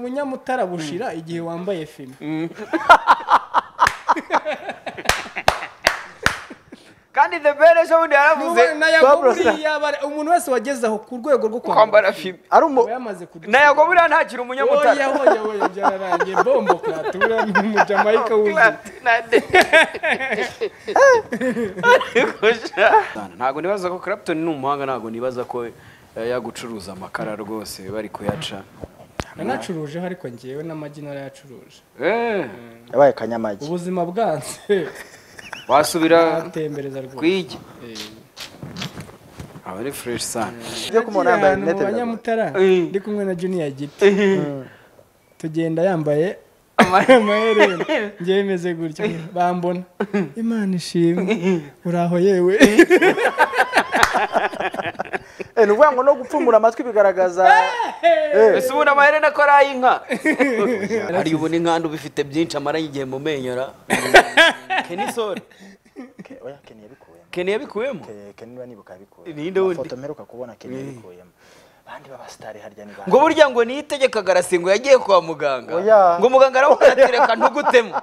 ubunyamutara bushira igihe wambaye fime kandi the very ejo bundi yaravuze N'ubu na Yago Pablo buriya bara- umuntu wese wageze aho ku rwego rwo kwambara fime aba ari umu yamaze kuducika. na yago buriya ntakiri oya umunyamutara oya oya byararangiye bombo kratura ni umujamayika wuzuye ntabwo nibaza ko clapton ni umuhanga ntabwo nibaza ko eh, yagucuruza amakara rwose bari kuyaca nanacurujeho ariko ngewe n'amagi narayacuruje Eh, yabaye akanyamagi ubuzima bwanze wasubira atembereza rwose kwigi aba ari fresh sana byo ko umuntu yambaye mu rinete biragoye. banyamutara Eh. ndi kumwe na junior giti tugenda yambaye amaherena ngewe meze gutya bambona imana ishimwe uraho yewe Eh, ni ukuvuga ngo no gupfumura amatwi bigaragaza Eh, ese ubundi amaherena ko ari ay'inka hari ubu n'inkanda uba ifite byinshi amaranye igihe mu menyo ra keni sore Ke- oya Ken yabikuyemo keni yabikuyemo Ke- Ken niba nibuka yabikuyemo Ninde wundi? Amafoto mperuka kubona Ken yabikuyemo abandi b'abasitari harya ni ngo bande? burya ngo niyitegeka garasi ngo yagiye kwa muganga Oya. ngo muganga aramubwira ati reka ntugutemo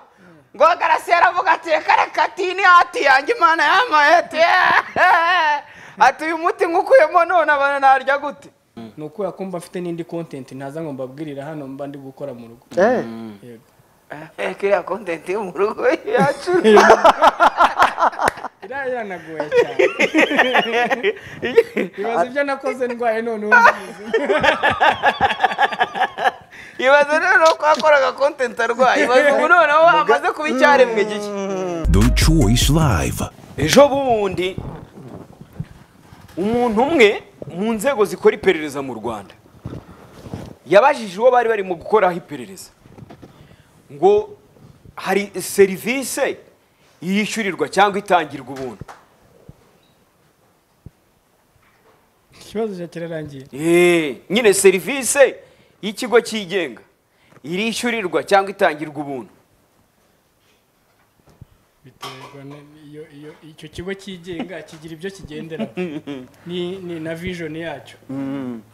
ngo garasi yaravuga ati reka reka ati ni hati yanjye imana yamaye ati "Eh, ati uyu muti nkukuyemo none abana narya gute ni ukubera ko mba mfite n'indi content ntaza ngo mbabwirira hano mba ndi gukora mu rugo Eh, Yego. Eh, kiriya kontenti yo mu rugo yacu iriya yanagoye cyane ibaza ibyo nakoze ndwaye none ubu ndi muzima ibaze rero uko yakoraga kontenti arwaye ibaze ubu noneho amaze kuba icyaremwe gishya The Choice Live. ejo bundi umuntu umwe mu nzego zikora iperereza mu rwanda yabajije uwo bari barimo gukoraho iperereza ngo hari serivisi yishyurirwa cyangwa itangirwa ubuntu ikibazo cya kirarangiye Eh, nyine serivisi y'ikigo cyigenga irishyurirwa cyangwa itangirwa ubuntu biterwa na- iyo iyo icyo kigo cyigenga kigira ibyo kigenderaho ni ni na vision yacyo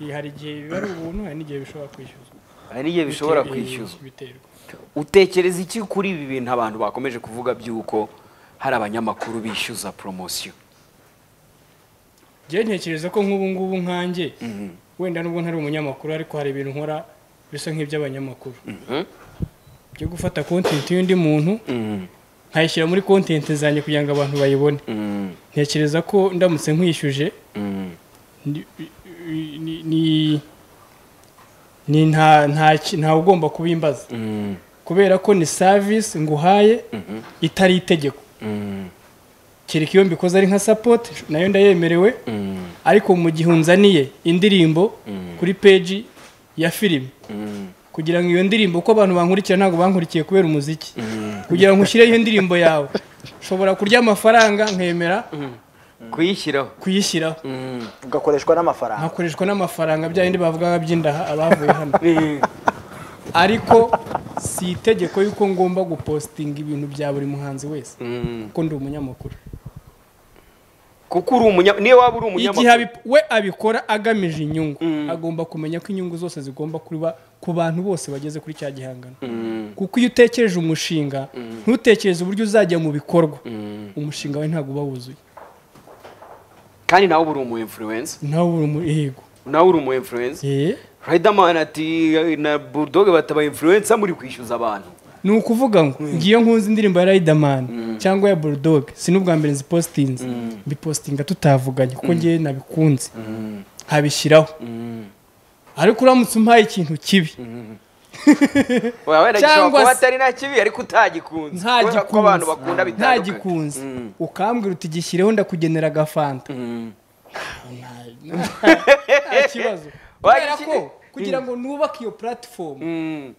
Iyi hari igihe biba ari ubuntu hari n'igihe bishobora kwishyuzwa hari n'igihe bishobora Biterwa- kwishyuzwa biterwa utekereza iki kuri ibi bintu abantu bakomeje kuvuga by'uko hari abanyamakuru bishyuza poromosiyo njyewe ntekereza ko nk'ubu ngubu nkanjye wenda nubwo ntari umunyamakuru ariko hari ibintu nkora bisa nk'iby'abanyamakuru byo gufata kontenti y'undi muntu nkayishyira muri kontenti zanjye kugira ngo abantu bayibone ntekereza ko ndamutse nkwishyuje ni- ni- ni- ni nta nta ki- ntawe ugomba kubimbaza kubera ko ni savisi nguhaye itari itegeko kereka iyo mbikoze ari nka sapoti nayo ndayemerewe ariko mu gihe unzaniye indirimbo kuri peji ya filime kugira ngo iyo ndirimbo uko abantu bankurikira ntabwo bankurikiye kubera umuziki kugira ngo ushyireho indirimbo yawe ushobora kurya amafaranga nkemera kuyishyiraho kuyishyiraho ugakoreshwa n'amafaranga hakoreshwa n'amafaranga bya bindi bavuga by'indaha abavuye hano ariko si itegeko y'uko ngomba gupositinga ibintu bya buri muhanzi wese kuko ndi umunyamakuru kuko uri umunya niyo waba uri igihe umunyamakuru abi- we abikora agamije inyungu agomba kumenya ko inyungu zose zigomba kuba ku bantu bose bageze kuri cya gihangano kuko iyo utekereje umushinga ntutekereze uburyo uzajya mu bikorwa umushinga wawe ntabwo uba wuzuye kandi nawe uba uri umu influencer nawe uri mu yego nawe uri umu influencer Eh, Riderman ati na Bulldog bataba influencer muri kwishyuza abantu ni ukuvuga ngo ngiyo nkunze indirimbo ya Riderman cyangwa ya Bulldog si n'ubwa mbere nzipositinze mbipositinga tutavuganye kuko ngewe nabikunze nkabishyiraho ariko uramutse umpaye ikintu kibi Oya, wenda gishobora Cyangwa kuba se- atari nta kibi ariko utagikunze nta kubera ko abantu bakunda gikunze nta bitandukanye gikunze ukambwira uti gishyireho ndakugenera agafanta Nta- nta kibazo Wajya kubera iki- ko kugira ngo nubake iyo puratifomu Mm.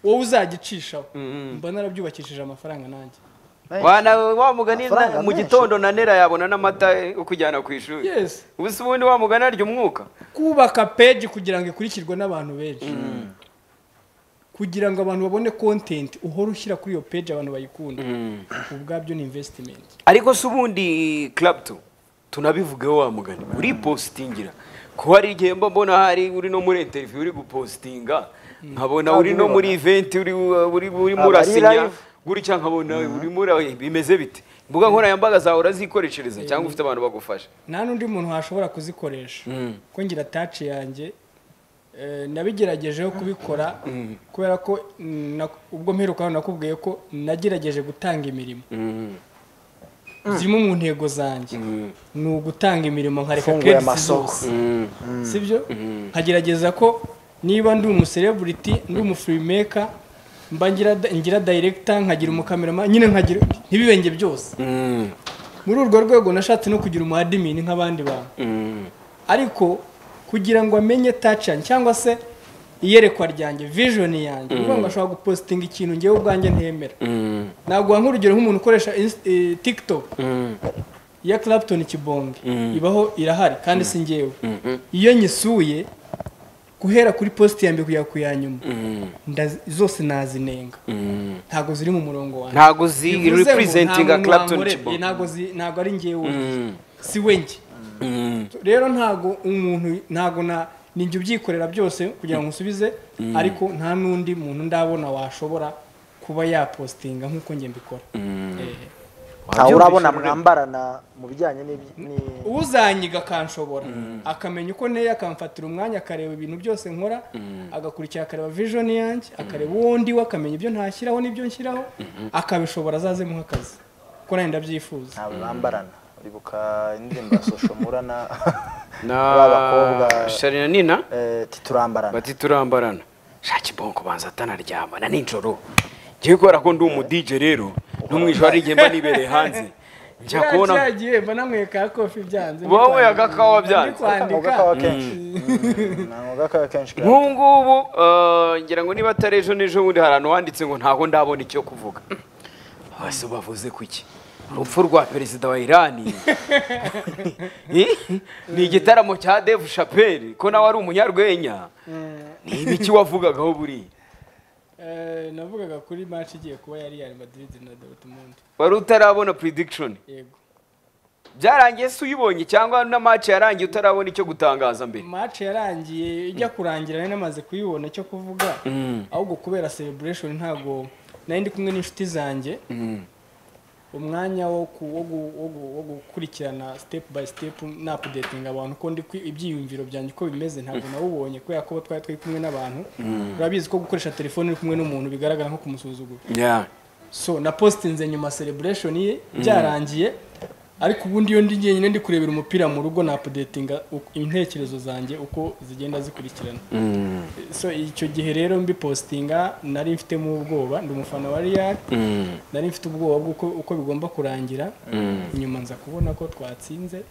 wowe uzagicishaho mba narabyubakishije amafaranga nanjye Wa na- wa mugani na- Amafaranga mu menshi. gitondo na nera yabona n'amata yo kujyana ku ishuri yes ubu se ubundi wa mugani arya umwuka kubaka peji kugira ngo ikurikirwe n'abantu benshi kugira ngo abantu babone kontenti uhora ushyira kuri iyo peji abantu bayikunda ubwabyo ni invesitimenti ariko se ubundi clapton tunabivugeho wa mugani uripositingira ko hari igihe mba mbona hari uri no muri interview uri gupositinga nkabona uri no muri iventi uri uri urimo Abari urasinya live. gutya nkabona urimo ura bimeze bite imbuga nkoranyambaga zawe urazikoreshereza cyangwa ufite abantu bagufasha nta n'undi muntu washobora kuzikoresha ko ngira taci yanjye eh, nabigeragejeho kubikora kubera ko mm, na- ubwo mperukaho nakubwiye ko nagerageje gutanga imirimo zimwe mu ntego zanjye ni ugutanga imirimo nkareka Mfunguye credits amasoko. zose sibyo nkagerageza ko niba ndi umusereburiti ndi umufirimeka mba ngira- ngira dayiregita nkagira umukamerama nyine nkagira ntibibenge byose muri urwo rwego nashatse no kugira umu admin nk'abandi bantu ariko kugira ngo amenye tacani cyangwa se iyerekwa ryanjye vision yanjye ni ukuvuga ngo ashobora gupositinga ikintu ngewe ubwanjye ntemera naguha nk'urugero nk'umuntu ukoresha Inst- eh, tiktok ya clapton kibonge ibaho irahari kandi si ngewe iyo nyisuye guhera kuri positi ya mbere kugera ku ya nyuma ndazi- zose nazinenga ntabwo ziri mu murongo wanjye ntabwo zi bivuze ngo representinga nta muntu Clapton wankoreye, Chibok ntabwo zi- ntabwo ari njyewe si we njye rero ntabwo umuntu ntabwo na ninjye ubyikorera byose kugira ngo nsubize ariko nta n'undi muntu ndabona washobora kuba yapositinga nk'uko njye mbikora Eh. ntawe urabona mwambarana mu bijyanye n'ibyi- ni- uzanyiga akanshobora akamenya uko nteye akamfatira umwanya akareba ibintu byose nkora agakurikira akareba vision yanjye akareba uwo ndiwe akamenya ibyo ntashyiraho n'ibyo nshyiraho akabishobora azazemo nk'akazi kuko nanjye ndabyifuza ntabwo bambarana uribuka indirimbo ya social murana na b'abakobwa sharina nina eh, titurambarana bati turambarana shaki bonko banza atanaryama na nijoro ngiye kubera ko ndi umudije rero no mu ijoro rigiye mba nibereye hanze njya kubona cyagiye mba nanyweye ka kofi byanze Wanyweye agakawa byanze. ndi kwandika Ntabwo kenshi ntabwo gakawa kenshi kariya. nk'ubu ngubu eh, ngira ngo niba atari ejo n'ejo bundi hari ahantu wanditse ngo ntago ndabona icyo kuvuga bose bavuze ku iki urupfu rwa perezida wa irani ni igitaramo cya deve shapeli ko nawe ari umunyarwenya ni ibiki wavugagaho buriya Eh, navugaga kuri match igiye kuba yari yari Madrid na Dortmund wari utarabona prediction yego byarangiye se uyibonye cyangwa na match yarangiye utarabona icyo gutangaza mbere match yarangiye ijya kurangira nari namaze kuyibona cyo kuvuga ahubwo kubera celebration ntago nari ndi kumwe n'inshuti zanjye umwanya wo ku- wo gu- wo gu- wo gukurikirana step by step napudetinga abantu ko ndi kwi- ibyiyumviro byanjye uko bimeze ntabwo nawubonye kubera ko twari turi kumwe n'abantu urabizi ko gukoresha telefone uri kumwe n'umuntu bigaragara nko kumusuzugura so na postinze nyuma celebration ye byarangiye ariko ubundi iyo ndi njyenyine ndi kurebera umupira mu rugo na updatinga uko- intekerezo zanjye uko zigenda zikurikirana so icyo gihe rero mbipostinga nari mfitemo ubwoba ndi umufana wa Real nari mfite ubwoba bw'uko uko bigomba kurangira nyuma nza kubona ko twatsinze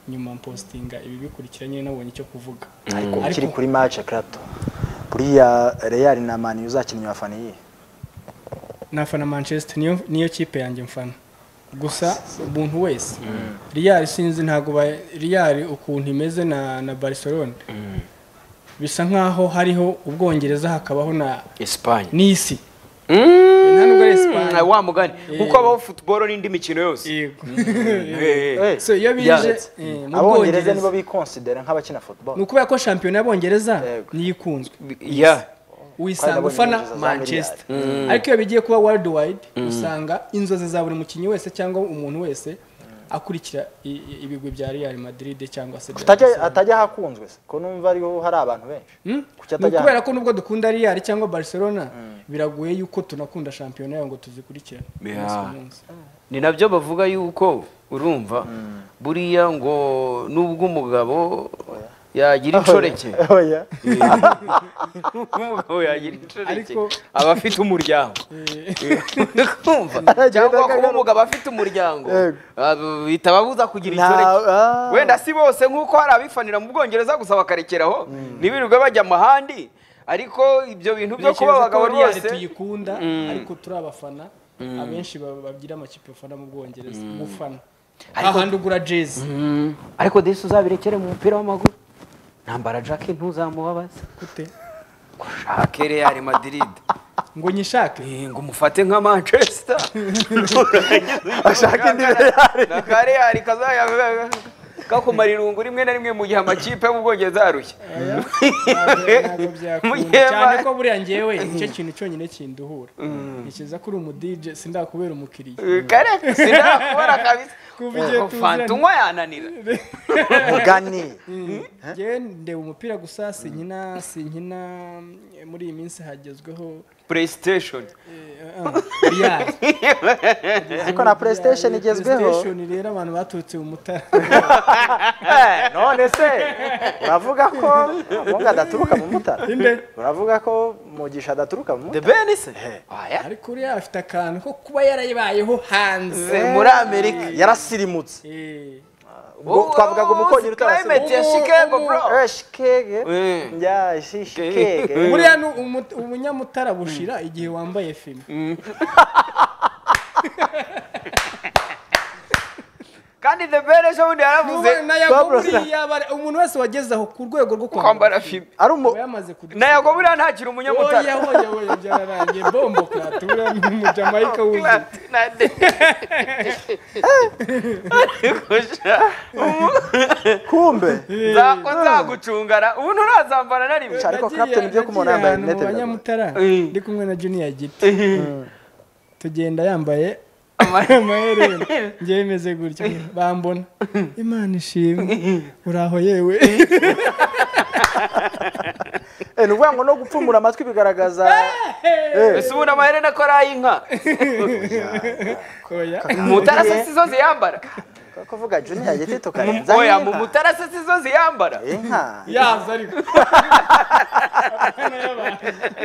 nyuma mpostinga ibi bikurikira nyine nabonye icyo kuvuga ariko ukiri kuri match ya Clapton buriya Real na Man U uzakinnye wafana iyihe nafana manchester niyo niyo kipe yanjye mfana gusa umuntu wese real sinzi ntabwo ba- real ukuntu imeze na na barcelona bisa nkaho hariho ubwongereza hakabaho na Espagne n'isi Mm, Nta nubwo ari Espagne. wa mugani kuko habaho football n'indi mikino yose yego Eh, eh. Eh, so iyo bije yaretse. eh, mu abongereza nibo bwongereza bikonsidera nk'abakina ni football ukubera ko shampiyona y'abongereza Yego. niyo ikunzwe Yeah. wisanga Kandi ufana abongereza za manchester ariko iyo bigiye kuba world wide usanga inzozi za buri mukinnyi wese cyangwa umuntu wese akurikira i- i- ibigwi bya real madrid cyangwa se bya Kutajya- Barcelona. atajya ahakunzwe se ko numva ariho hari abantu benshi Hmm? kuki Ni atajya ukubera ko nubwo dukunda real cyangwa barcelona biragoye yuko tunakunda shampiyona yayo ngo tuzikurikirane Yeah. umunsi ku munsi. ni nabyo bavuga yuko urumva buriya ngo nubwo umugabo yagira inshoreke oya umugabo yagira inshoreke Ariko- aba afite umuryango Kumva? cyangwa kuba umugabo afite umuryango Yego. ah, bihita ababuza kugira Nta- inshoreke ah. wenda si bose nk'uko hari abifanira mu bwongereza gusa bakarekeraho ntibirirwe bajya ahandi ariko ibyo bintu byo kuba Ntekereza ko abagabo Real ryose tuyikunda ariko turi abafana abenshi ba- bagira amakipe bafana mu bwongereza gufana ahandi ugura jezi ariko desi uzabirekere mu mupira w'amaguru ntambara jake ntuzamubabaze gute jake real madrid ngo nyishake Eh, ngo umufate nka manchester ashaka indi Real. na ka real kazaya kakumara irungu rimwe na rimwe mu gihe amakipe yo mu bwongereza arushya ntabwo Mu byakunda gihe cyane ba- ko buriya ngewe nicyo kintu cyonyine kinduhura ntekereza ko uri umudije sindakubera umukiriya kare sinakubona kabisa Kuva igihe Ubu tuziranye. fanta unywa yananira mugani njyewe ndeba umupira gusa sinkina sinkina eh, muri iyi minsi hagezweho playstation biyari ariko na playstation igezweho rero abantu baturutse mu mutara none se uravuga ko abunga adaturuka mu mutara uravuga ko mugisha adaturuka mu the mutara ben se Oya. ariko uriya afite akantu ko kuba yarayibayeho hanze Eh, muri amerika yarasirimutse Eh, ubwo twavugaga umukongere utarasirimutse climate ya Ubu- chicago ubu- bro Eh, shikege Eh. njya shi- shikege buriya ni umu- umunyamutara bushira igihe wambaye fime kandi the ben ejo bundi yaravuze na Yago Pablo Sa- buriya bare- umuntu wese wageze aho ku rwego rwo kwambara kwambara fime ari umu aba yamaze kudu- na yago buriya ntakiri umunyamutara Oya, oya, oya, byararangiye bombo clap buriya ni umujamayika wuzuye Platinade. Ariko sha, kumbe nzako nzagucungana ubu nturazambana na rimwe Ariko Nagiye- Captain ibyo nagiye kumubona yambaye ahantu mu rinete biragoye. banyamutara Mm. ndi kumwe na junior giti tugenda yambaye amaherena njyewe meze gutyo bambona imana ishimwe uraho yewe Eh, ni ukuvuga ngo no gupfumura amatwi bigaragaza ese ubu n'amaherena ko ari ay'inka oya mutara se sizo ziyambara kuvuga junior giti tukarenza oya mu inka. mutara se sizo ziyambara inka yaza ariko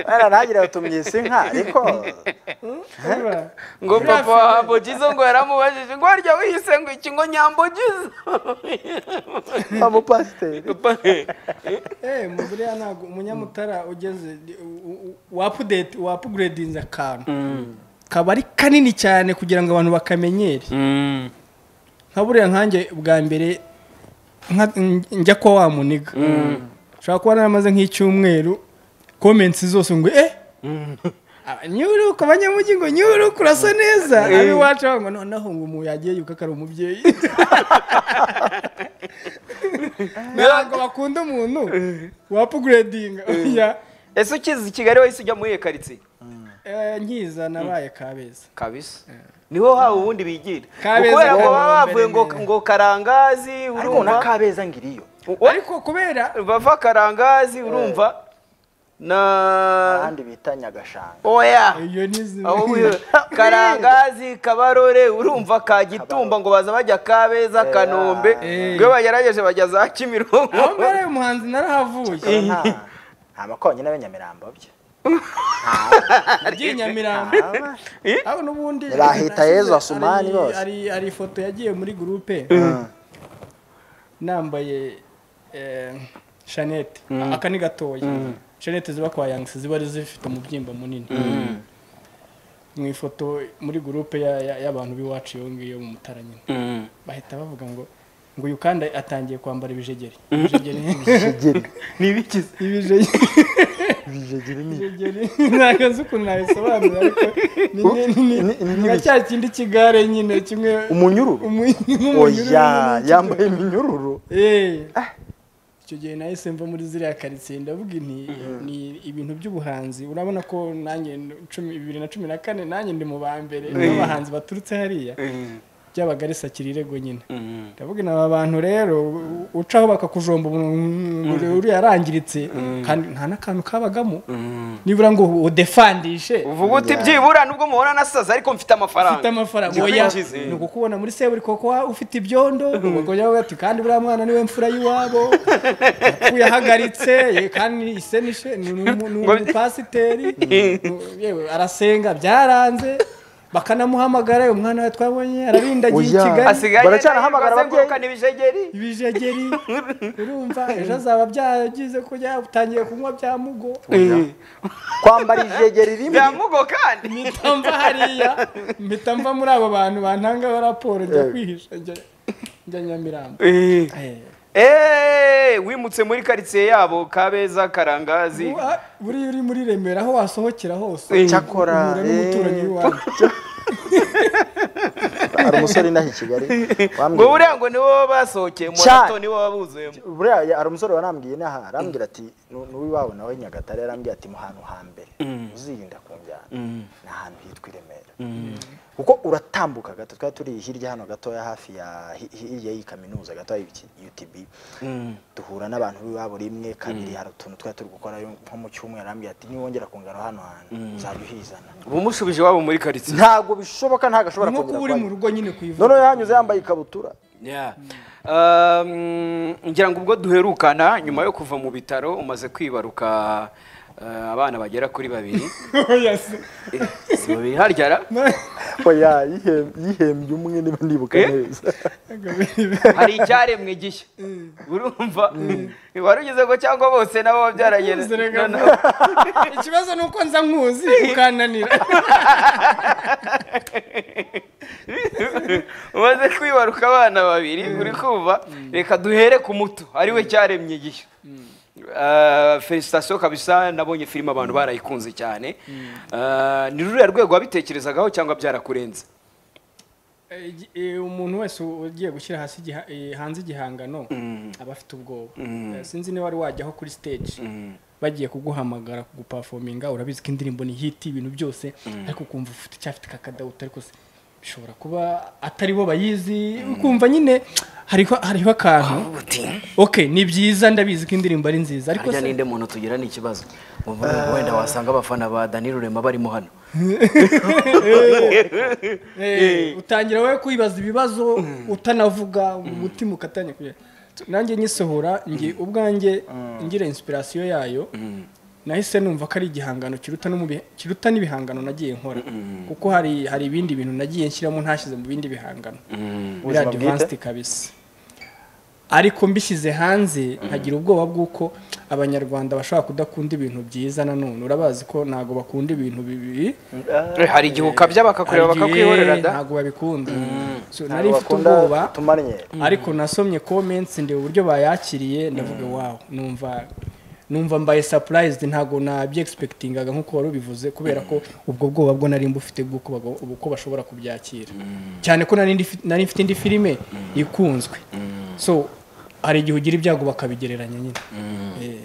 bana ntagire utumyise inka ariko Urumva? ngo papa wa Hambogizo ngo yaramubajije ngo harya wiyise ngo iki ngo nyambogizo umupasiteri eh mu buriya ntabwo umunyamutara ugeze wapudeti wapuguredinze akantu kaba ari kanini cyane kugira ngo abantu bakamenyere nka buriya nkanjye bwa mbere nka- njya kwa wa muniga ushobora kuba naramaze nk'icyumweru komensi zose ngo eh aba- nyuruka abanyamujyi ngo nyuruka urasa neza abiwacu bavuga ngo noneho ngo umuntu yagiye yuka ko ari umubyeyi ntabwo bakunda umuntu wapuguredinga oya ese ukizi i kigali wahise ujya muri iyo karitsiye Eh, nkiza nabaye kabeza kabisa niho hawe ubundi bigira Kabeza kubera ngo bwa baba mbere bavuye ngo mbere. ngo karangazi ariko na urumva kabeza ngiriyo ariko kubera bava karangazi urumva na ahandi bita nyagashanga oya iyo ntizimwe Aho wi- karangazi kabarore urumva ka gitumba ngo baza bajya kabeza kanombe Eh. iyo bagerageje bajya za aho kimironko mbere umuhanzi narahavuye nta nta makonyine b'inyamirambo bye agiye nyamirambo aho n'ubundi Bahita nasize- Yezu Asumani hari- bose. hari hari ifoto yagiye muri gurupe nambaye eh, shanete aka ni gatoya shanete ziba kwa yangisi ziba ari zifite umubyimba munini mu ifoto muri gurupe ya- ya- y'abantu b'iwacu iyo ngiyo mu mutara nyine bahita bavuga ngo ngo uyu kandi atangiye kwambara ibijegeri ibijegeri ntibikize ibijegeri ibijegeri ntabwo nzi ukuntu nabisobanura ariko ni- ni- ni- ni nka cya kindi kigare nyine kimwe umunyururu umu- nk'umunyururu oya nyine. yambaye iminyururu Eh. icyo gihe nahise mva muri ziriya karitsiye ndavuga nti ni ibintu by'ubuhanzi urabona ko nanjye cumi- bibiri na cumi na kane nanjye ndi mu ba mbere n'abahanzi baturutse hariya byabaga ari sakira irego nyine ndavuga ni aba bantu rero u- ucaho bakakujomba umuntu uriya yarangiritse kandi nta n'akantu kabagamo nibura ngo udefandishe uvuga uti byibura nubwo muhora nasaza ariko mfite ufite amafaranga amafaranga oya Ngikwinjize. ni ukukubona muri seburi kuko wa- ufite ibyondo ubagore bavuga ati kandi buriya mwana niwe mfura y'iwabo yapfuye ahagaritse ye, kandi ise nishe ni umu- ni umupasiteri yewe arasenga byaranze bakanamuhamagara uyu mwana we twabonye arabindagiye i Oya. Kigali asigaye Baracanahamagara ababyeyi. azenguruka n'ibijegeri ibijegeri urumva ejo azaba byagize ko yatangiye kunywa bya mugo kwambara ijegeri rimwe byamugo kandi mpita mva hariya mpita mva muri abo bantu bantangaho raporo njya kwihisha njya- njya nyamirambo Eh. Eh, wimutse muri karitsiye yabo kabeza karangazi Uwa- buriya uri muri remera aho wasohokera hose Eh. cyakora uhura n'umuturanyi eh, w'iwanyu hari umusore inaha i kigali ngo wambwiye buriya ngo nibo basohokeye monato nibo babuzuyemo buriya ya- hari umusore wanambwiye inaha arambwira ati "Nu- n'uwiwabo nawe nyagatare yarambwiye ati mu hantu hambere uzirinda kunjyana ni ahantu hitwa i remera kuko uratambuka gato twari turi hirya hano gatoya hafi ya hi- hirya y'iyi kaminuza gatoya y'iki- UTB duhura n'abantu b'iwabo rimwe kabiri hari utuntu twari turi gukora nko mu cyumweru arambwira ati niwongera kungana hano hantu nzajya uhizana bumushubije iwabo muri karitsiye ntabwo bishoboka ntabwo ashobora nko kuba uri mu kongera rugo nyine ku ivu noneho yanyuze yambaye ikabutura Yeah. Um, ngira ngo ubwo duherukana nyuma yo kuva mu bitaro umaze kwibaruka uh, abana bagera kuri babiri Oya se. Eh, si babiri harya oya yihem- yihembye umwe niba ndibuka Eh? neza hari icyaremwe gishya urumva wari ugeze ko cyangwa bose nabo babyaranye na- Zerega- noneho- ikibazo ni uko nza nkuzi ukananira umaze kwibaruka abana babiri uri kumva reka duhere ku muto ariwe cyaremye igihe felicitasiyo kabisa nabonye filime abantu barayikunze cyane Ah, ni ruriya rwego wabitekerezagaho cyangwa byarakurenze Eh, igi- eh, umuntu wese u- ugiye gushyira hasi igiha- eh, hanze igihangano aba afite ubwoba Eh, sinzi niba wari wajyaho kuri stage bagiye kuguhamagara kugupafominga urabizi ko indirimbo ni hit ibintu byose ariko ukumva ufite icyafite kakadawuta ariko se bishobora kuba atari bo bayizi ukumva nyine hariho hariho akantu okay ni byiza ndabizi ko indirimbo ari nziza ariko harya se ninde muntu tugira ni ikibazo wenda wasanga abafana ba dani rurema barimo hano Eh, utangira wowe kwibaza ibibazo utanavuga umutima ukatanya kugera nanjye nyisohora nge ubwanjye ngira inspiration yayo nahise numva ko ari igihangano kiruta no mu bihe- kiruta n'ibihangano nagiye nkora kuko hari hari ibindi bintu nagiye nshyiramo ntashyize mu bindi bihangano muri Ubuzima bwite? advanced kabisa ariko mbishyize hanze nkagira ubwoba bw'uko abanyarwanda bashobora kudakunda ibintu byiza nanone urabazi ko ntabwo bakunda ibintu bibi hari igihe ukabya bakakureba hari igihe bakakwihorera da ntabwo babikunda So, Ntabwo nari mfite bakunda ubwoba tumanye ariko nasomye comments ndeba uburyo bayakiriye ndavuga wow numva numva mbaye surprised ntabwo nabyegispektingaga nk'uko wari ubivuze kubera ko ubwo bwoba bwo nari mbufite bw'uko bago- uko bashobora kubyakira cyane ko nari ndi- nari mfite indi filime ikunzwe so hari igihe ugira ibyago bakabigereranya nyine Eh.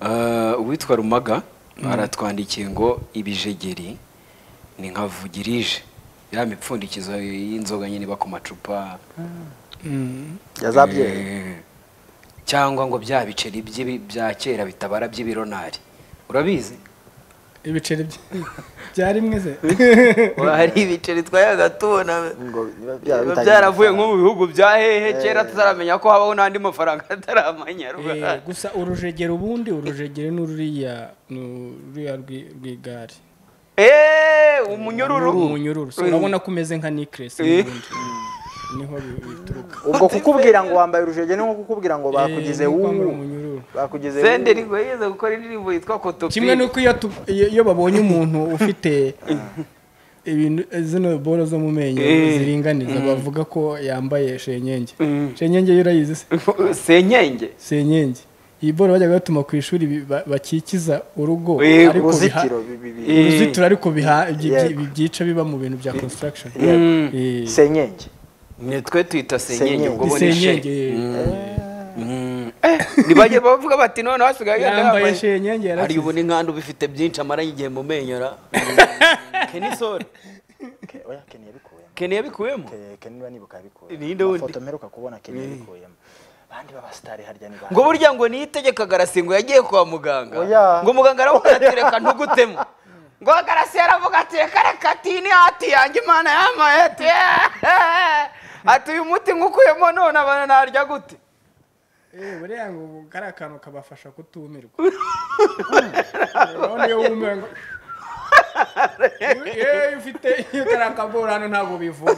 Uh, uwitwa rumaga aratwandikiye ngo ibijegeri ni nka vugirije ya mipfundikizo y'inzoga nyine iba ku macupa yazabyeyi Eh, cyangwa ngo bya biceri by'ibi- bya kera bitabara by'ibironari urabizi ibiceri bye- byari mwize hari ibiceri twayaga tubona ngo biba byaba biba bitangiye byaravuye nko mu amafaranga. bihugu bya hehe kera tutaramenya ko habaho n'andi mafaranga atari amanyarwanda Eh, gusa urujegero ubundi urujegero ni ruriya ni ruriya rwi- rw'igare eee umunyururu umunyururu So, urabona ko umeze nka necklace Eh. n'ubundi. niho bi- bituruka ubwo kukubwira ngo wambaye urujege ni nko kukubwira ngo bakugize Eh, ni wu uko wambara umunyururu bakugize wu. senderi ngo yigeze gukora indirimbo yitwa kimwe kotopiri n'uko iyo tu- iyo iyo babonye umuntu ufite ibintu zino boro zo mu menyo Eh. ziringaniza bavuga ko yambaye shenyenge shenyenge yo urayizi se senyenge senyenge iyi boro bajyaga batuma ku ishuri bi- ba- bakikiza urugo Eh, ariko biha- uruzitiro bi- bi- bi- Eh. uruzitiro ariko biha- byi- byi- Yego. byica biba mu bintu bya construction Mm. Eh. senyenge ni twe tuyita senyenge ubwo bo ni senyenge shenge eh. ntibajye bavuga bati none hasigaye yenda yambaye yambaye shenyenge hari yarakize ubu n'inkanda ubifite byinshi amara igihe mu menyo ra kenisore Ke- oya keni yabikuyemo keni yabikuyemo Ke- keni niba nibuka yabikuyemo Ninde wundi? Amafoto mperuka kubona keni yabikuyemo abandi b'abasitari harya ni bande? ngo burya ngo niyitegeka garasingo yagiye kwa muganga Oya. ngo muganga aramubwira ati reka ntugutemo ngo garasi aravuga ati reka reka tini hati yanjye imana yamaye ati "Eh, ati uyu muti nk'ukuyemo none abana narya gute Eh, buriya ngo ubu kari akantu kabafasha kutumirwa urabona iyo wumiwe ngo iyo ufite iyo kari akabura hano ntabwo bivuga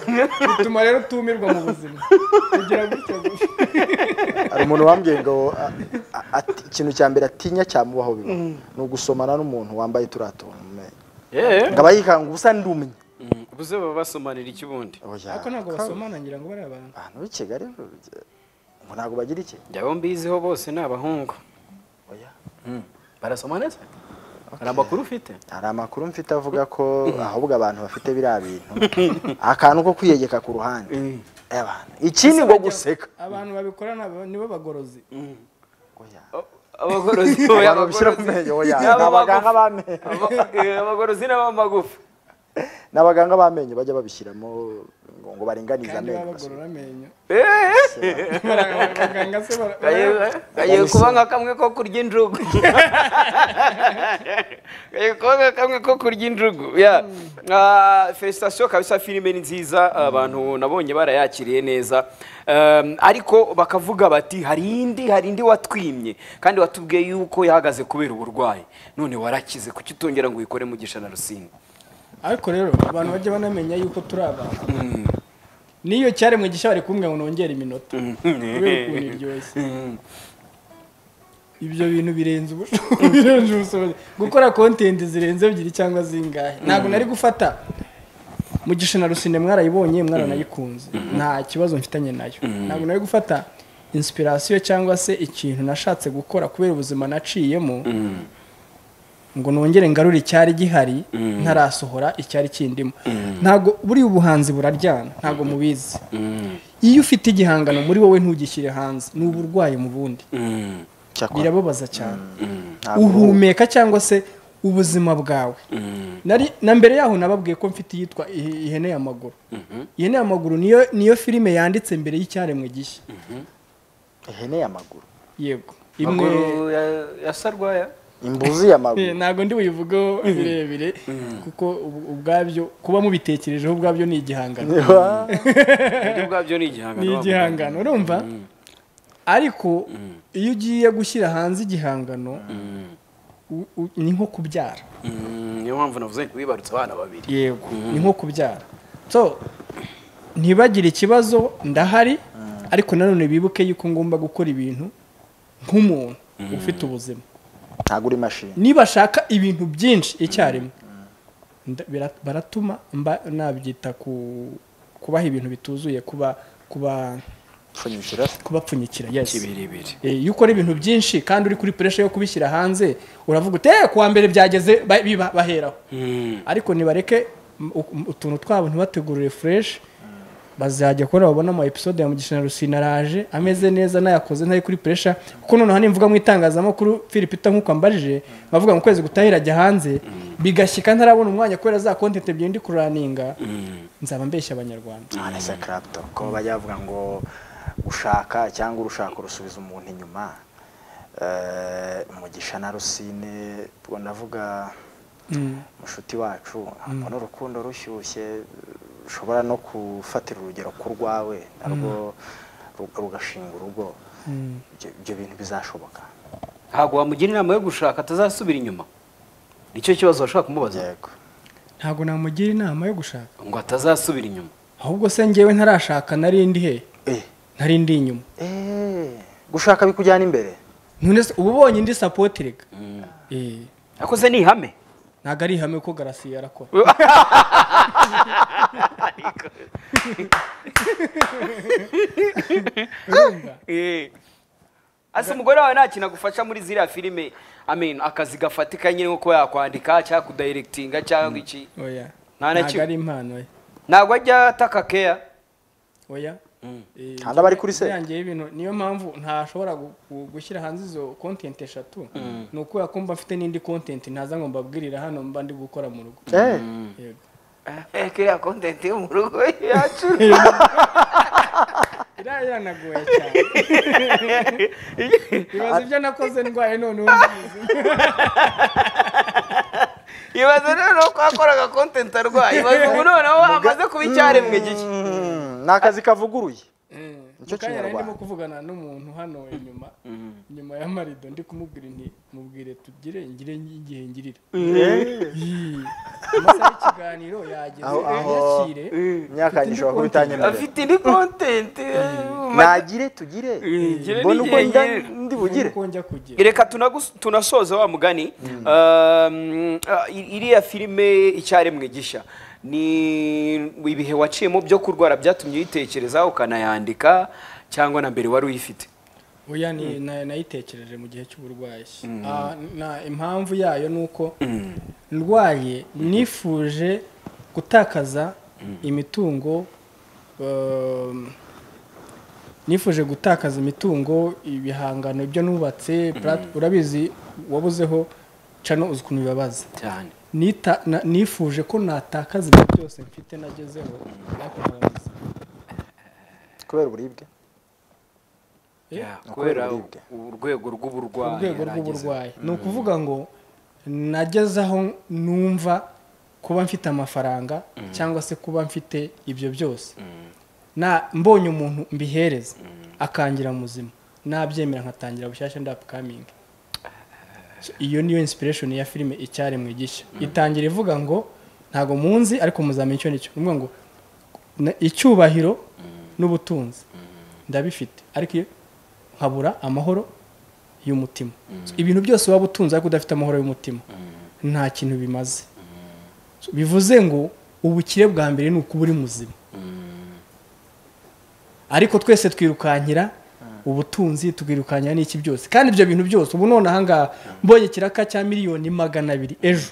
bituma rero utumirwa mu buzima kugira gutya gusa hari umuntu wambwiye ngo a- a- ati- ikintu cya mbere atinya cyamubaho biba ni ugusomana n'umuntu wambaye turiya tuntu mu menyo ngo aba yikanga ubusa ndumye ubuze baba basomanira iki ubundi Oya, ariko ntabwo basomana ngira ngo bari abantu abantu b'i kigali ngo ntabwo bagira iki njya bo mbiziho bose ni abahungu oya barasoma neza hari amakuru ufite hari amakuru mfite avuga ko ahubwo abantu bafite biriya bintu akantu ko kwiyegeka ku ruhande Eh, abantu ikindi ngo guseka abantu babikora nabo- nibo bagorozi Oya. abagorozi Abantu babishyira mu menyo oya ni abaganga b'amenyo abagorozi n'abamagufa ni abaganga b'amenyo bajya babishyiramo ngo ngo baringanize kandi baba amenyo bagorora amenyo kagiye kuba nka kamwe ko kurya injugu kagiye kuba nka kamwe ko kurya injugu ya Ah, felicitation kabisa filime ni nziza abantu nabonye barayakiriye neza Um, ariko bakavuga bati hari indi hari indi watwimye kandi watubwiye yuko yahagaze kubera uburwayi none warakize kuki utongera ngo uyikore mugisha na rusinga ariko rero abantu bajya banamenya yuko turi abantu n'iyo cyaremwe gishya bari kumwe ngo nongere iminota kubera ukuntu iryoshye ibyo bintu birenze ubushobozi birenze ubushobozi gukora content zirenze ebyiri cyangwa zingahe ntabwo nari gufata mugisha na rusine mwarayibonye mwaranayikunze nta kibazo mfitanye nayo ntabwo nari gufata inspiration cyangwa se ikintu nashatse gukora kubera ubuzima naciyemo ngo nongere ngarure icyari gihari ntarasohora icyari kindimo ntabwo buriya ubuhanzi buraryana ntabwo mubizi iyo ufite igihangano muri wowe ntugishyire hanze ni uburwayi mu bundi Cyakora. birababaza cyane uhumeka cyangwa se ubuzima bwawe Nari- na mbere yaho nababwiye ko mfite iyitwa i- ihene y'amaguru ihene y'amaguru niyo niyo filime yanditse mbere y'icyaremwe gishya ihene y'amaguru yego imwe amaguru ya- ya sarwaya imbuzi y'amaguru ntabwo ndi buyivugeho birebire kuko ubu- ubwabyo kuba mubitekerejeho ubwabyo ni igihangano Niba- uburyo bwabyo ni igihangano ni igihangano urumva ariko iyo ugiye gushyira hanze igihangano u- u- ni nko kubyara Mm, niyo mpamvu navuze ngo wibarutse abana babiri yego ni nko kubyara so ntibagire ikibazo ndahari ariko nanone bibuke yuko ngomba gukora ibintu nk'umuntu ufite ubuzima ntabwo uri mashini nibashaka ibintu byinshi icyarimwe nda- bira- baratuma mba nabyita ku kubaha ibintu bituzuye kuba kuba pfunyikira kubapfunyikira yes kibirebire Eh, iyo ukora ibintu byinshi kandi uri kuri puresha yo kubishyira hanze uravuga uti "Eh, kuwa mbere byageze ba- biba- baheraho ariko nibareke m- u- utuntu twabo ntibategurire fureshi bazajya kubona babona ama episode ya mugisha na rusine araje ameze neza nayakoze ntari kuri puresha kuko noneho nimvuga mu itangazamakuru philipita nk'uko ambajije bavuga mu kwezi gutahira ajya hanze bigashyika ntarabona umwanya kubera za kontente ebyiri ndi kuraninga nzaba mbeshya abanyarwanda nese karabito ko bajya bavuga ngo gushaka cyangwa urushaka rusubiza umuntu inyuma Eh, mugisha na rusine ubwo ndavuga mushuti wacu ntabwo n'urukundo rushyushye rushobora no gufatira urugero ku rwawe narwo ru- rugashinga urugo Ibyo- ibyo bintu bizashoboka ntabwo wamugira inama yo gushaka atazasubira inyuma nicyo kibazo washaka kumubaza yego ntabwo namugira inama yo gushaka ngo atazasubira inyuma ahubwo se njyewe ntarashaka narindi he Eh, ntari ndi inyuma eh, gushaka bikujyana imbere none se uba ubonye indi sapoti reka Eh, ariko se ni ihame ntabwo ari ihame ko garasiye arakora ase umugore wawe nta kintu agufasha muri ziriya filime amen akazi gafatika nyine nko kuba yakwandika cyangwa kudayiregitinga cyangwa iki oya Nta na ntabwo kimwe. ari impano ye ntabwo ajya ataka keya oya Eh, Kandi aba ari kuri se. yanjye y'ibintu niyo mpamvu ntashobora gu- gu- gushyira hanze izo kontenti eshatu ni ukubera ko mba mfite n'indi kontenti ntaza ngo mbabwirira hano mba ndi gukora mu rugo Eh, Yego. kiriya kontenti yo mu rugo yacu iriya yanagoye cyane ibaza ibyo nakoze ndwaye none ubu mbizi. ibaze noneho ko yakoraga kontenti arwaye ibaze ubu noneho amaze kuba icyaremwe gishya mm, ni akazi kavuguruye Nicyo mu kanya nari ndimo kinyarwanda. kuvugana n'umuntu hano inyuma inyuma y'amarido ndi kumubwira nti mubwire tugire ngire igihe ngirira Yii. amasaha y'ikiganiro yageze Aho, aho. yakire imyaka yanjye ishobora kuba itanyemerera afite indi kontenti nagire tugire ngire mbona uko n'igihe nda- ngire. ndi bugire uko njya kugera reka tunagus- tunasoze wa mugani Um, ah, i- iriya filime icyaremwe gishya ni ibihe waciyemo byo kurwara byatumye uyitekereza ukanayandika cyangwa na mbere wari uyifite oya ni na- nayitekereje mu gihe cy'uburwayi Ah, na impamvu yayo ni uko ndwaye nifuje gutakaza imitungo um, nifuje gutakaza imitungo ibihangano ibyo nubatse plat- urabizi wabuzeho cano uzi ukuntu bibabaza cyane Nita- na- nifuje ko natakaza ibintu byose mfite nagezeho ariko narabuze. kubera uburibwe Yeah, kubera uburibwe. urwego rw'uburwayi urwego yari rw'uburwayi agezeho. ni ukuvuga ngo nageze aho numva kuba mfite amafaranga cyangwa se kuba mfite ibyo byose na mbonye umuntu mbihereza akangira muzima nabyemera nkatangira bushyashya ndapukamingi iyo niyo inspiration ya filime icyaremwe gishya itangira ivuga ngo ntago munzi ariko muzamenya icyo nicyo ivuga ngo na- icyubahiro n'ubutunzi ndabifite ariko iyo nkabura amahoro y'umutima So, ibintu byose waba utunze ariko udafite amahoro y'umutima nta kintu bimaze So, bivuze ngo ubukire bwa mbere ni ukuba uri muzima ariko twese twirukankira ubutunzi tukirukankira n'iki byose kandi ibyo bintu byose ubu none ahangaha mbonye ikiraka cya miliyoni magana abiri ejo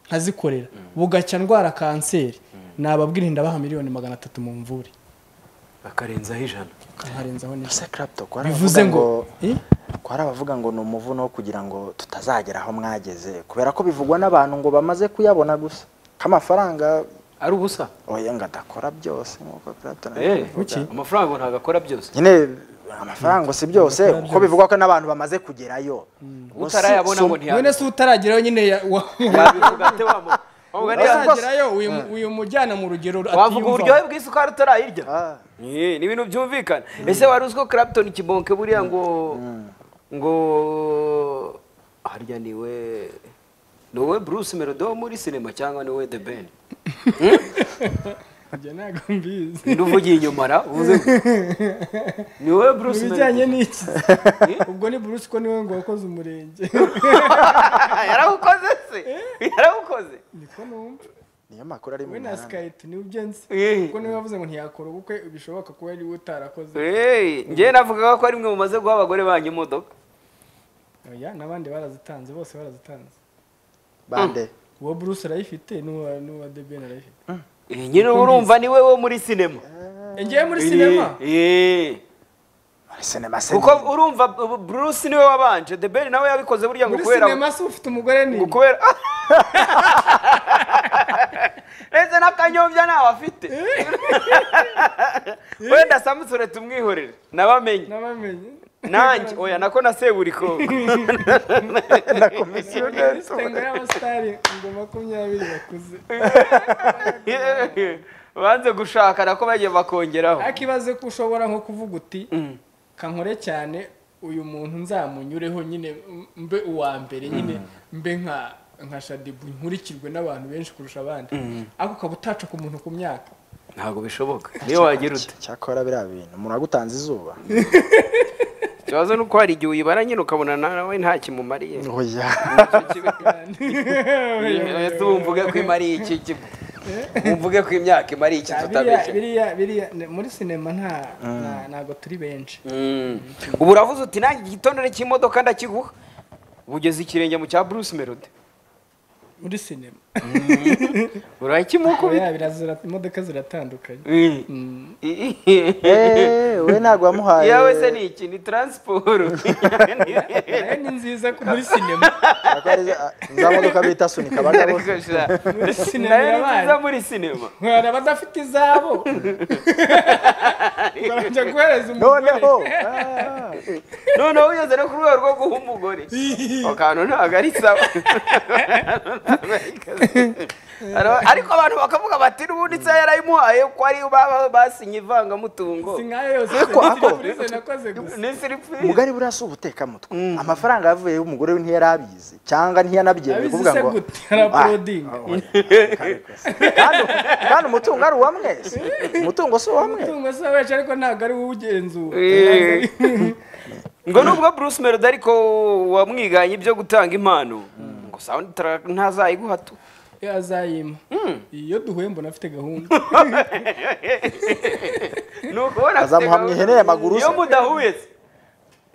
nkazikorera bugacya ndwara kanseri nababwira ndabaha miliyoni magana atatu mu mvure bakarenzaho ijana nkaharenzaho neza ese clapto ko hari bivuze abavuga ngo ngo Eh? ko hari abavuga ngo ni umuvuno wo kugira ngo tutazagera aho mwageze kubera ko bivugwa n'abantu ngo bamaze kuyabona gusa k'amafaranga ari ubusa oya ngo adakora byose nk'uko clapto na Eh, Kuki? amafaranga ngo ntabwo akora byose nyine amafaranga si byose Adakora kuko bivugwa ko n'abantu bamaze kugerayo Ngo si- utarayabona si- ngo none ntiyabona se utarageraho nyine ya- wa- yabivuga ate wa mu- wavuga niba- utaragerayo uyu- uyu mujyana mu rugero wavuga atiyumva. uburyohe bw'isukari utarayirya Ah. Eh, ni ibintu byumvikana ese wari uziko clapton kibonke buriya ngo ngo harya ni we ni wowe bruce melodo wo muri sinema cyangwa ni wowe the ben Njye ntago mbizi ninde uvugiye inyuma ra uvuze ngo ni wowe bruce mu bijyanye melodo n'iki ubwo ni bruce ko niwe ngo wakoze umurenge yarawukoze se yarawukoze niko numva niyo makuru ari mu we na mihanda skype niwe ubyo nzi Eh. kuko niwe wavuze ngo ntiyakora ubukwe bishoboka kuba ariwe utarakoze Eh, njyewe navugaga ko ari mwe mumaze guha abagore banyu imodoka oya n'abandi barazitanze bose barazitanze bande uwo bruce arayifite n'uwa n'uwa the ben arayifite Eh, nyine urumva ni we wo muri sinema Eh, ngewe muri sinema Eh, eh. muri sinema se kuko urumva bu- bruce niwe wabanje the ben nawe yabikoze burya ngo muri kubera sinema se ufite umugore ni ngo kubera ndetse n'akanyombya ntawe afite wenda samusure tumwihorere nabamenye nabamenye nanjye oya nako na seburikoko sengo y'abasitari ngo makumyabiri bakuze banze gushaka nako bagiye bakongeraho ariko ibaze ko ushobora nko kuvuga uti kankore cyane uyu muntu nzamunyureho nyine mbe uwa mbere nyine mbe nka nka shadibu nkurikirwe n'abantu benshi kurusha abandi ariko ukaba utaca ku muntu ku myaka ntabwo bishoboka niyo wagira ute cyakora biriya bintu umuntu agutanze izuba ikibazo ni uko hari igihe uyibara nyine ukabona nawe nta kimumariye oya ese ubu mvuge ko imariye iki iki mvuge ko imyaka imariye iki biriya tutabeshye biriya biriya ni- muri sinema nta nta- ntabwo turi benshi Mm. ubu uravuze uti nanjye igitondere cy'imodoka ndakiguha ugeze ikirenge mu cya bruce melody muri sinema urakimukubita Oya, birazira- imodoka ziratandukanye Eh, we ntabwo wamuhaye yawe se ni iki ni taransiporo nayo ni nziza ko muri sinema Ntabwo ari za- za modoka bita sunika abagabo Ariko sha, sinema nayo ni nziza irabaye. muri sinema hari abadafite izabo barajya guhereza umugore noneho ah, noneho ugeze no ku rwego rwo guha umugore ako kantu ntabwo ari sawa Ara- ariko abantu bakavuga bati n'ubundi se yarayimuhaye ko ari baba basinye ivangamutungo si nkayo yose Ariko ako- serivisi nakoze gusa ni siripiri umugari buriya si ubutekamutwe amafaranga yavuye y'umugore we ntiyarabizi cyangwa ntiyanabyemeye Abizi kuvuga se ngo gute? Araporodinga. Ah, ah, oya, kandi- kandi- kandi umutungo ari uwa mwese umutungo si uwa mwese umutungo se wacu ariko ntabwo ari wowe ugenzura Eh. ngo nubwo bruce melody ariko wamwiganye ibyo gutanga impano ngo sound track ntazayiguha tu Eh, azayima iyo duhuye mbona afite gahunda ni ukubona afite Azamuhamya gahunda. ihene ya maguru se. iyo mudahuye se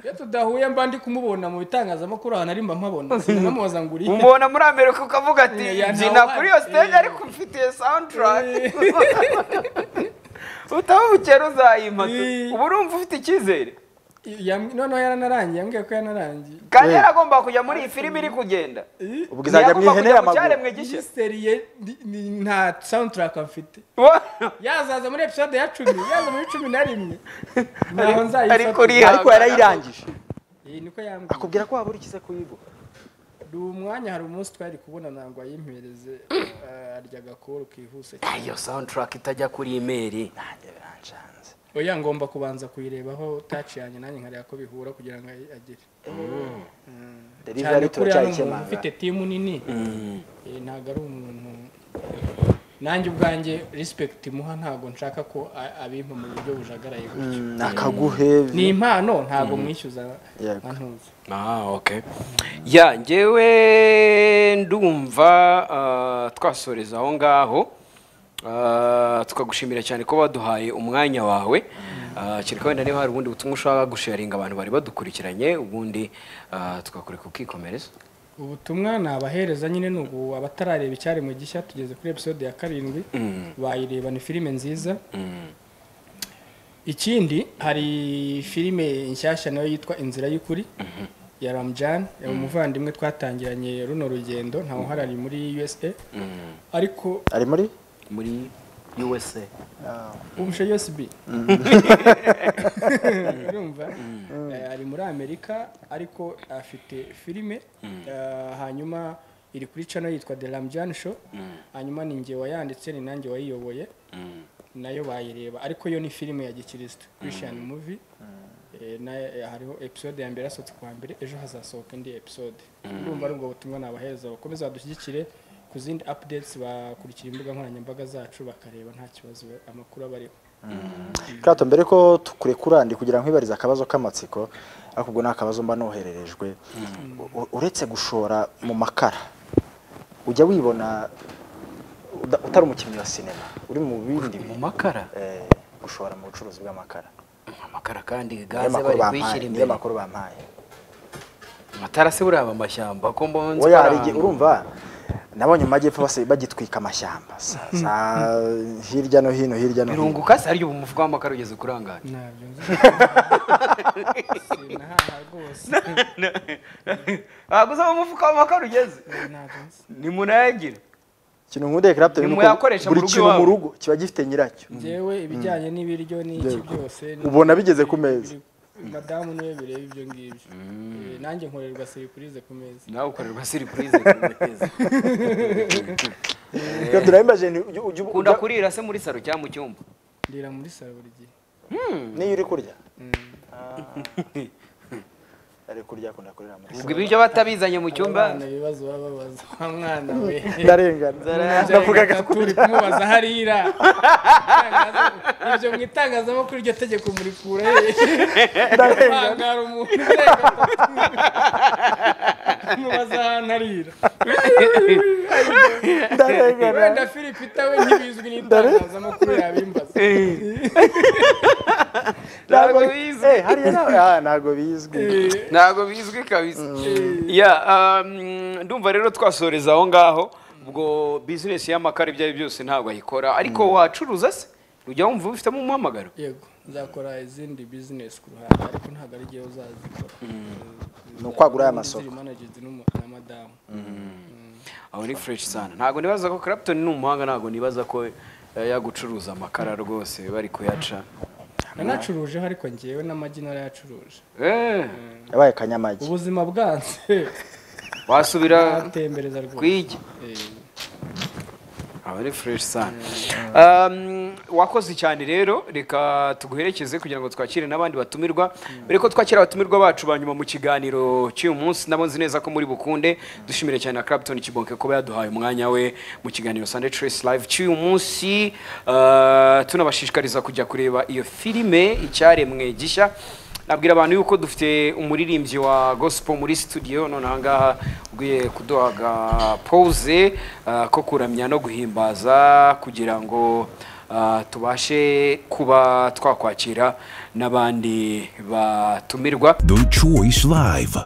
iyo tudahuye mba ndi kumubona mu bitangazamakuru ahantu ari mba mpabona sinamubaza ngo uri he? umubona muri amerika ukavuga ati Yeah, yeah, mbyina now kuri what?" iyo stage Yeah. ariko mfitiye soundtrack utabukera uzayimpa tu. Yeah. ubu urumva ufite icyizere Yam- noneho yaranarangiye yambwiye ko yaranarangiye kandi yaragomba kujya muri iyi filime iri kugenda ubwo izajya mu ihene kujya mu y'amaguru cyaremwe gishya giseriye ni- ni- nta soundtrack afite yazaza muri episode ya cumi yaza muri cumi na rimwe naho ariko uri- nzayifata ariko yarayirangije iyi niko yambwiye akubwira ko waba urikise kuyiba hari umwanya hari umunsi twari kubona ntabwo ayimpereze eh, arya agakoro kihuse cyane iyo soundtrack itajya kuri imeri nanjye biranshanze oya ngomba kubanza kuyirebaho taci yanjye nanjye nkareba ko bihura kugira ngo ayi- agire cyane kuri delivery hano umuntu turacyayikemanga ufite timu nini eh, ntabwo ari umuntu nanjye ubwanjye respect muha ntabwo nshaka ko a- abimpa mu buryo bujagaraye gutyo ni akaguhe impano ntabwo mwishyuza Yego. antuza Ah, okay. Ya njyewe ndumva ah, twasoreza aho ngaho Ah, tukagushimira cyane ko waduhaye umwanya wawe Ah, kereka wenda niba hari ubundi butumwa ushaka gusharinga abantu bari badukurikiranye ubundi ah, tukakureka ukikomereza ubutumwa ni abahereza nyine ni ubu abatarareba icyari mu gishya tugeze kuri episode ya karindwi bayireba ni filime nziza ikindi hari filime nshyashya nayo yitwa inzira y'ukuri ya ramujani umuvandimwe twatangiranye runo rugendo ntawe uharari muri usa ariko ari muri muri USA umshe USB urumva Eh, ari muri Amerika ariko afite filime Eh, hanyuma iri kuri channel yitwa The Ramjan Show hanyuma ni njye wayanditse ni nanjye wayiyoboye nayo bayireba ariko yo ni filime ya gikirisitu Christian movie Eh, na eh, hariho episode ya mbere yasohotse ku wa mbere ejo hazasohoka indi episode urumva ari ubwo butumwa nabahereza bakomeza badushyigikire ku zindi updates bakurikira imbuga nkoranyambaga zacu bakareba nta kibazo amakuru aba ariho kato mbere ko tukurekura ndi kugira ngo wibarize akabazo k'amatsiko ariko ubwo ni akabazo mba nohererejwe U- uretse gushora mu makara ujya wibona uda- utari umukinnyi wa sinema uri mu bindi mu bi- makara eh, gushora mu bucuruzi bw'amakara amakara kandi niyo gaze makuru bari bampaye kwishyira niyo imbere makuru bampaye atarase buriya aba amashyamba ko mbonye oya hari igihe urumva nabonye mu majyepfo base bagitwika amashyamba Sa- sa- hirya no hino hirya no hino birunguka se haryo bumuvuga amakara ugeze kurangara ntabyo nzi sinahaha rwose ntabwo uzaba umufuka w'amakara ugeze ntabyo nzi nimunayagire ikintu nk'udeke laptop Ni ni uko muyakoresha mu buri rugo kintu mu iwawe. rugo kiba gifite nyiracyo njyewe ibijyanye n'ibiryo n'iki byose ni- Ubona bigeze ku meza. biri- madamu niwe bireba ibyo ngibyo Eh, nanjye nkorerwa seripurize ku meza nawe ukorerwa siripurize Kato nabimbaje ni ujya- ujya- ukunda ujya- kurira se muri saro cyangwa mu cyumba ndira muri salo buri gihe niyo uri kurya ari kurya akunda kurira muri ubwo ibiryo batabizanye mu cyumba abana ibibazo baba babaza wa mwana we ndarengana navugaga turi kumubaza harira Itangaza- ibyo mu itangazamakuru iryo tegeko murikura he Hangara umuntu urenga atatu. kumubaza ahantu harira ndarengana wenda filipita we ntibizwi n'itangazamakuru yabimbaza ntabwo Ntabwo- bizwi Eh, hariya nawe- ah, ntabwo bizwi ntabwo bizwi kabisa Ya, um, ndumva rero twasoreza aho ngaho ubwo bizinesi y'amakara ibyo ari byo byose ntabwo ayikora ariko wacuruza se ujya wumva ubifitemo umuhamagaro yego nzakora izindi bizinesi ku ruhande ariko ntabwo ari igihe uzazikora Ni ukwagura aya masoko. managed na madamu aho ni fresh sana ntabwo nibaza ko Clapton ni umuhanga ntabwo nibaza ko eh, yagucuruza amakara rwose bari kuyaca nanacurujeho ariko ngewe n'amagi narayacuruje Eh, yabaye kanyamagi ubuzima bwanze wasubira atembereza rwose kwigi Eh, aba ari fresh sana Um, wakoze cyane rero reka tuguherekeze kugira ngo twakire n'abandi batumirwa mbere ko twakira abatumirwa bacu ba nyuma mu kiganiro cy'uyu munsi nabo nzi neza ko muri bukunde dushimire cyane na Clapton Kibonke kuba yaduhaye umwanya we mu kiganiro Sunday Trace Live cy'uyu munsi Uh, tunabashishikariza kujya kureba iyo filime icyaremwe gishya nabwira abantu yuko dufite umuririmbyi wa gospel muri studio none aha ngaha ugiye kuduhaga pose uh, ko kuramya no guhimbaza kugira ngo ah, tubashe kuba twakwakira n'abandi batumirwa The Choice Live.